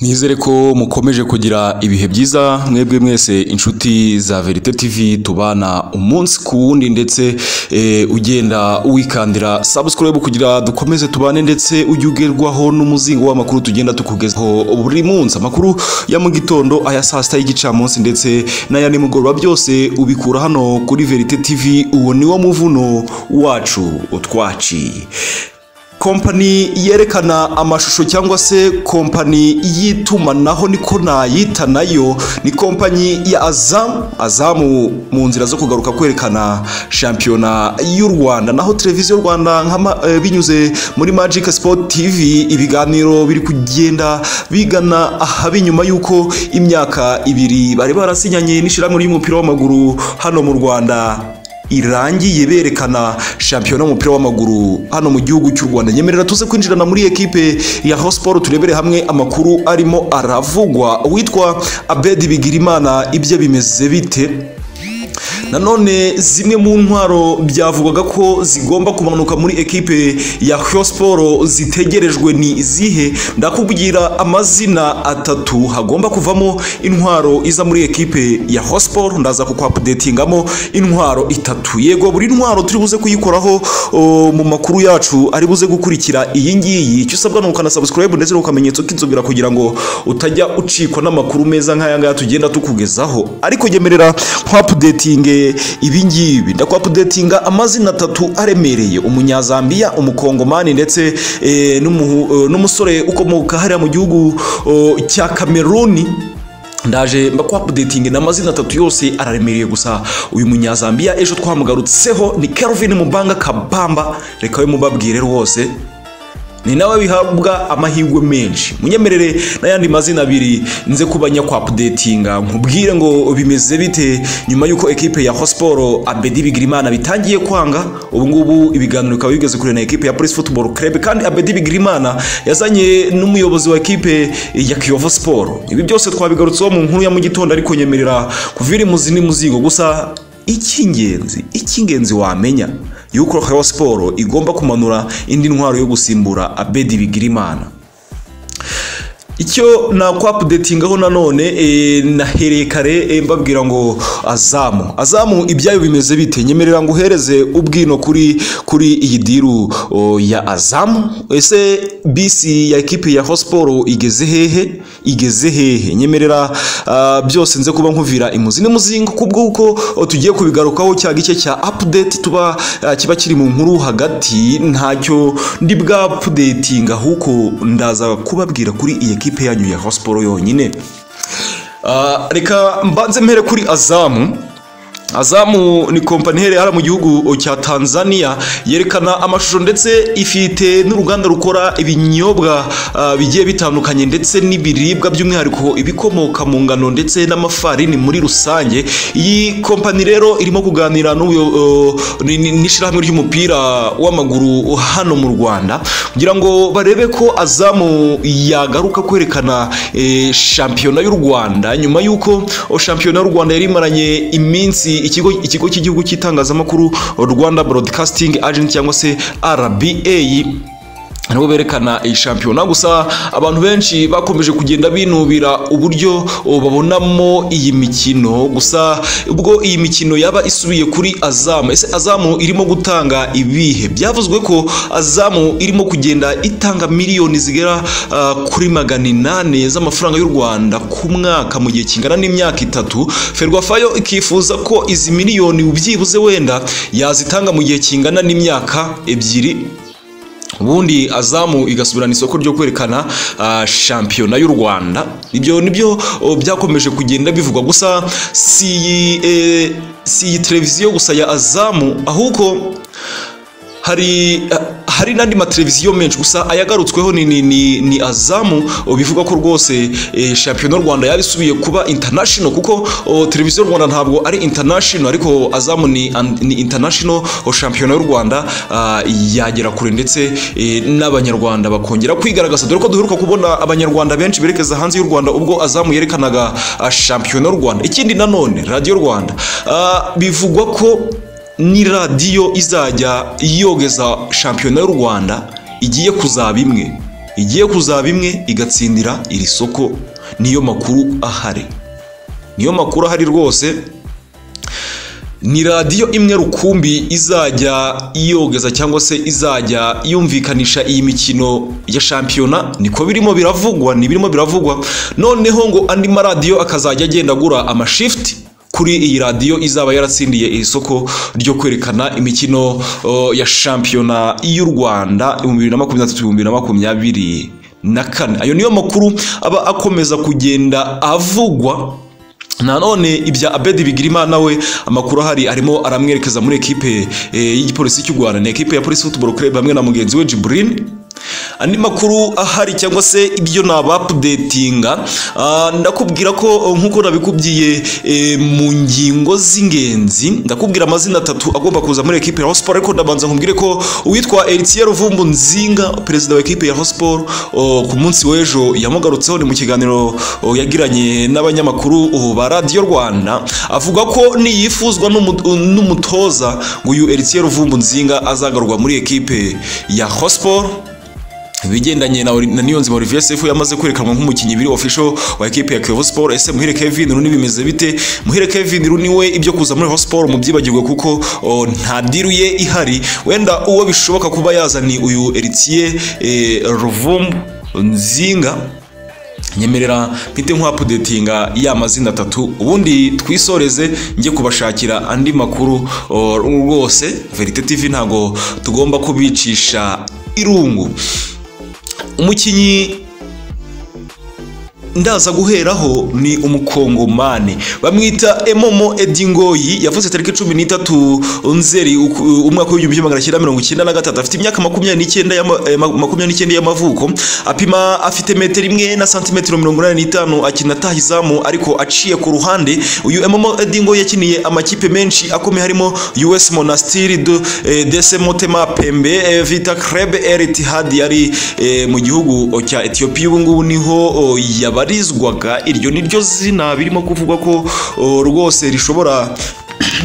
Nizere ko mukomeje kugira ibihe byiza mwebwe mwese inshuti za Verite TV tubana umunsi ku wundi ndetse eh, ugenda wikandira subscribe kugira dukomeze tubane ndetse ujye ugerwaho n'umuzingo w'amakuru tugenda tukugezaho buri munsi amakuru ya mu gitondo aya saa sita y'igicamunsi ndetse n'aya nimugoroba byose ubikura hano kuri Verite TV uwo ni wo muvuno wacu utwaci kompani yerekana amashusho cyangwa se kompani y'itumanaho niko nayita nayo ni kompanyi ya azamu azamu mu nzira zo kugaruka kwerekana shampiyona y'u rwanda naho televiziyo rwanda nka ma- eh, binyuze muri magic sport tv ibiganiro biri kugenda bigana ahaba inyuma y'uko imyaka ibiri bari barasinyanye n'ishyirahamwe ry'umupira w'amaguru hano mu rwanda irangiye berekana shampiyona y'umupira w'amaguru hano mu gihugu cy'u rwanda nyemerera tuze kwinjirana muri ekipe ya hosiporo turebere hamwe amakuru arimo aravugwa uwitwa abedi bigirimana ibye bimeze bite nanone zimwe mu ntwaro byavugwaga ko zigomba kumanuka muri ekipe ya hosiporo zitegerejwe ni izihe ndakubwira amazina atatu hagomba kuvamo intwaro iza muri ekipe ya hosiporo ndaza kukwapudetingamo intwaro itatu yego buri ntwaro turi buze kuyikoraho o, mu makuru yacu ari buze gukurikira iyi ngiyi icyo usabwa ni ukana subscribe ndetse n'ukamenyetso k'inzobera kugira ngo utajya ucikwa n'amakuru meza nk'aya ngaya tugenda tukugezaho ariko yemerera kwapudetinge ibi ngibi ndakwapudetinga amazina atatu aremereye umunyazambiya umukongomani ndetse eh, n'umuhu- eh, n'umusore ukomoka hariya mu gihugu oh, cya kameruni ndaje mbakwapudetinge n'amazina atatu yose araremereye gusa uyu munyazambiya ejo twamugarutseho ni kelvin mubanga kabamba reka we mubabwire rwose ni nawe bihabwa amahirwe menshi munyemerere n'ayandi mazina abiri nze kuba nyakwapudetinga nkubwire ngo bimeze bite nyuma y'uko ekipe ya hosiporo abedi bigirimana bitangiye kwanga ubungubu ibiganiro bikaba bigeze kure na ekipe ya polisi football club kandi abedi bigirimana yazanye n'umuyobozi wa ekipe ya kiyovu siporo ibi byose twabigarutseho mu nkuru ya mu gitondo ariko nyemerera kuvira imuzi n'imuzingo gusa icy'ingenzi icy'ingenzi wamenya yuko Rayon siporo igomba kumanura indi ntwaro yo gusimbura abedi bigirimana icyo nakwapudetingaho nanone e, nahereye kare e, mbabwira ngo azamu azamu ibyayo bimeze bite nyemerera ngo uhereze ubwino kuri kuri iyi diru o, ya azamu ese bisi ya ekipe ya hosiporo igeze hehe igeze hehe nyemerera ah, byose nze kuba nkuvira imuzi n'imuzingo kubw'uko o, tugiye kubigarukaho cya gice cya apudeti tuba ah, kiba kiri mu nkuru hagati ntacyo ndi bwapudetinga ahubwo ndaza kubabwira kuri iyi ekipe yanyu ya hosiporo yonyine Ah, reka mbanze mpere kuri azamu azamu ni kompani iherereye hano mu gihugu cya tanzania yerekana amashusho ndetse ifite n'uruganda rukora ibinyobwa ah, bigiye bitandukanye ndetse n'ibiribwa by'umwihariko ibikomoka mu ngano ndetse n'amafarini muri rusange iyi kompani rero irimo kuganira n'ubuyo- oh, ni- ni- n'ishyirahamwe ry'umupira w'amaguru hano mu rwanda kugira ngo barebe ko azamu yagaruka kwerekana eh, shampiyona y'u rwanda nyuma y'uko oh, shampiyona y'u rwanda yari imaranye iminsi ikigo ikigo cy'igihugu cy'itangazamakuru oh, rwanda broadcasting agency cyangwa se rba nibo berekana iyi shampiyona gusa abantu benshi bakomeje kugenda binubira uburyo o, babonamo iyi mikino gusa ubwo iyi mikino yaba isubiye kuri azamu ese azamu irimo gutanga ibihe byavuzwe ko azamu irimo kugenda itanga miliyoni zigera ah, kuri magana inani z'amafaranga y'u rwanda ku mwaka mu gihe kingana n'imyaka itatu ferwafayo ikifuza ko izi miliyoni byibuze wenda yazitanga mu gihe kingana n'imyaka ebyiri ubundi azamu igasubirana isoko ryo kwerekana ah, shampiyona y'u rwanda ibyo nibyo oh, byakomeje kugenda bivugwa gusa si iyi eh, si iyi televiziyo gusa ya azamu ahubwo hari ah, hari n'andi mateleviziyo menshi gusa ayagarutsweho ni, ni, ni, ni azamu oh, bivuga ko rwose eh, shampiyona y'u rwanda yari isubiye kuba international kuko oh, televiziyo y'u rwanda ntabwo ari international ariko azamu ni, an- ni international oh, shampiyona y'u rwanda ah, yagera kure ndetse eh, n'abanyarwanda bakongera kwigaragaza dore ko duheruka kubona abanyarwanda benshi berekeza hanze y'u rwanda ubwo azamu yerekanaga ah, shampiyona y'u rwanda ikindi nanone radiyo rwanda ah, bivugwa ko ni radiyo izajya yogeza shampiyona y'u rwanda igiye kuzaba imwe igiye kuzaba imwe igatsindira iri soko niyo makuru ahari niyo makuru ahari rwose ni radiyo imwe rukumbi izajya yogeza cyangwa se izajya yumvikanisha iyi mikino ya shampiyona niko birimo biravugwa ni birimo biravugwa noneho ngo andi maradiyo akazajya agenda agura amashifuti kuri iyi radiyo izaba yaratsindiye iri soko ryo kwerekana imikino uh, ya shampiyona y'u rwanda ibihumbi bibiri na makumyabiri na tatu ibihumbi bibiri na makumyabiri na kane ayo niyo makuru aba akomeza kugenda avugwa nanone ibya abedi bigirimana we amakuru ahari arimo aramwerekeza muri ekipe eh, y'igipolisi cy'u rwanda ni ekipe ya polisi football club hamwe na mugenzi we jiburini andi makuru ahari cyangwa se ibyo nabapudetinga ndakubwira ko nk'uko nabikubwiye eh, mu ngingo z'ingenzi ndakubwira amazina atatu agomba kuza muri ekipe ya hosiporo ariko ndabanza nkubwire ko uwitwa eritiye ruvumbu nzinga perezida wa ekipe ya hosiporo ku munsi w'ejo yamugarutseho ni mu kiganiro oh, yagiranye n'abanyamakuru oh, ba radiyo rwanda avuga ko niyifuzwa n'umu- n'umutoza ngo uyu eritiye ruvumbu nzinga azagarurwa muri ekipe ya hosiporo ibigendanye na, na Niyonzima Olivier Sefu yamaze kwerekanwa nk'umukinnyi biri official wa ekipe ya Kiyovu Sport ese muhire Kevin Runi bimeze bite muhire Kevin Runi we ibyo kuza muri Kiyovu Sport mubyibagirwe kuko o, nta diru ye ihari wenda uwo bishoboka kuba yazani uyu Eritier eh, Ruvumbu Nzinga nyemerera mpite nk'uwapudetinga ya mazina atatu ubundi twisoreze njye kubashakira andi makuru o, rwose verite tv ntago tugomba kubicisha irungu umukinnyi ndaza guheraho ni umukongomani bamwita emomo edingoyi yavutse tariki cumi n'itatu nzeri uku- umwaka w'igihumbi kimwe magana cyenda mirongo icyenda na gatatu afite imyaka makumyabiri n'icyenda y'ama- eh, ma- makumyabiri n'icyenda y'amavuko apima afite metero imwe na santimetero mirongo inani n'itanu akina ataha izamu ariko aciye ku ruhande uyu emomo edingoyi yakiniye amakipe menshi akomeye harimo us monastiri de, eh, dc motema pembe eh, vita kreb eritihad yari eh, mu gihugu cya etiyopiya ubu ngubu niho oh, yabarizwaga iryo ni ryo zina birimo kuvugwa ko oh, rwose rishobora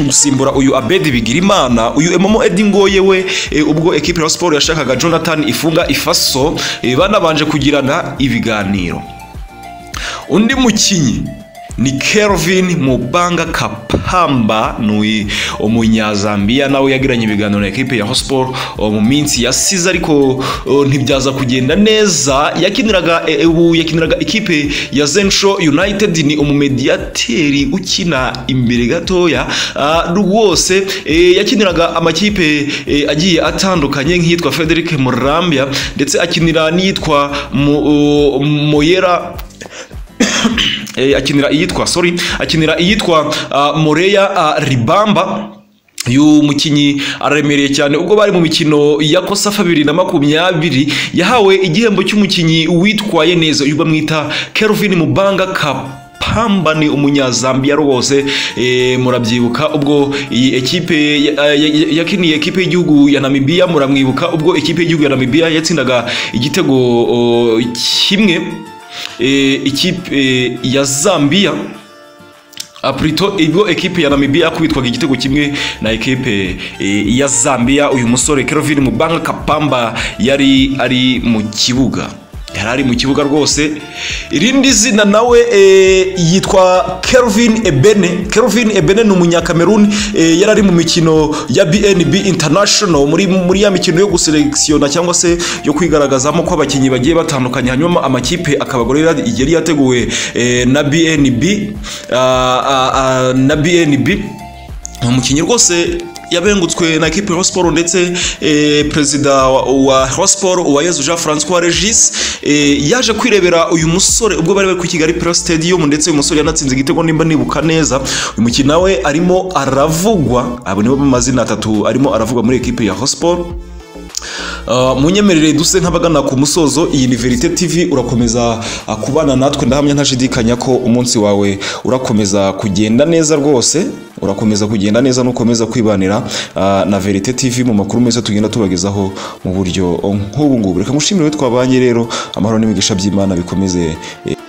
gusimbura uyu abedi bigirimana uyu emomo edi ngoye we eh, ubwo ekipe ya siporo yashakaga jonathan ifunga ifaso eh, banabanje kugirana ibiganiro undi mukinnyi ni Kelvin Mubanga Kapamba ni umunyazambiya nawe yagiranye ibiganiro na ekipe ya Hotspur o, mu minsi yasize ariko o, ntibyaza kugenda neza yakiniraga e, ubu yakiniraga ekipe ya Zensho United ni umumediateri ukina imbere gatoya Ah, rwose e, yakiniraga amakipe e, agiye atandukanye nk'iyitwa Frederic Murambya ndetse akinira n'iyitwa Mo- o, Moyera Eh, akinira iyitwa sorry akinira iyitwa ah, Moreya ah, Ribamba uyu mukinnyi araremereye cyane ubwo bari mu mikino ya kosafa bibiri na makumyabiri yahawe igihembo cy'umukinnyi witwaye neza uyu bamwita Kelvin Mubanga Cup Pamba ni umunyazambiya rwose eh, murabyibuka ubwo iyi ekipe ya- ya- ya- yakiniye ekipe y'igihugu ya Namibia muramwibuka ubwo ekipe y'igihugu ya Namibia yatsindaga igitego o, kimwe eh, ikipe eh, ya Zambia aprito ibwo ekipe ya Namibia yakubitwaga igitego kimwe na ekipe eh, ya Zambia uyu musore Kelvin Mubanga Kapamba yari ari mu kibuga yari ari mu kibuga rwose irindi zina nawe eh, yitwa Kelvin Ebene Kelvin Ebene ni umunyakameruni eh, yari ari mu mikino ya BNB International muri muri ya mikino yo guselekisiyona cyangwa se yo kwigaragazamo ko abakinnyi bagiye batandukanye hanyuma amakipe akabagore yari yateguwe eh, na BNB ah, ah, ah, na BNB ni umukinnyi rwose yabengutswe na ekipe ya siporo ndetse eh, perezida wa- wa siporo uwayezu jean francois regis eh, yaje kwirebera uyu musore ubwo bari bari ku kigali pro stadium ndetse uyu musore yanatsinze igitego nimba nibuka neza uyu mukinnyi nawe arimo aravugwa abo nibo mazina atatu arimo aravugwa muri ekipe ya siporo Uh, munyemerere duse nk'abagana ku musozo iyi ni verite tv urakomeza uh, kubana natwe ndahamya ntashidikanya ko umunsi wawe urakomeza kugenda neza rwose urakomeza kugenda neza nukomeza kwibanira uh, na verite tv mu makuru meza tugenda tubagezaho mu buryo nk'ubu ngubu reka ngushimire we twabanye rero amahoro n'imigisha by'imana bikomeze eh,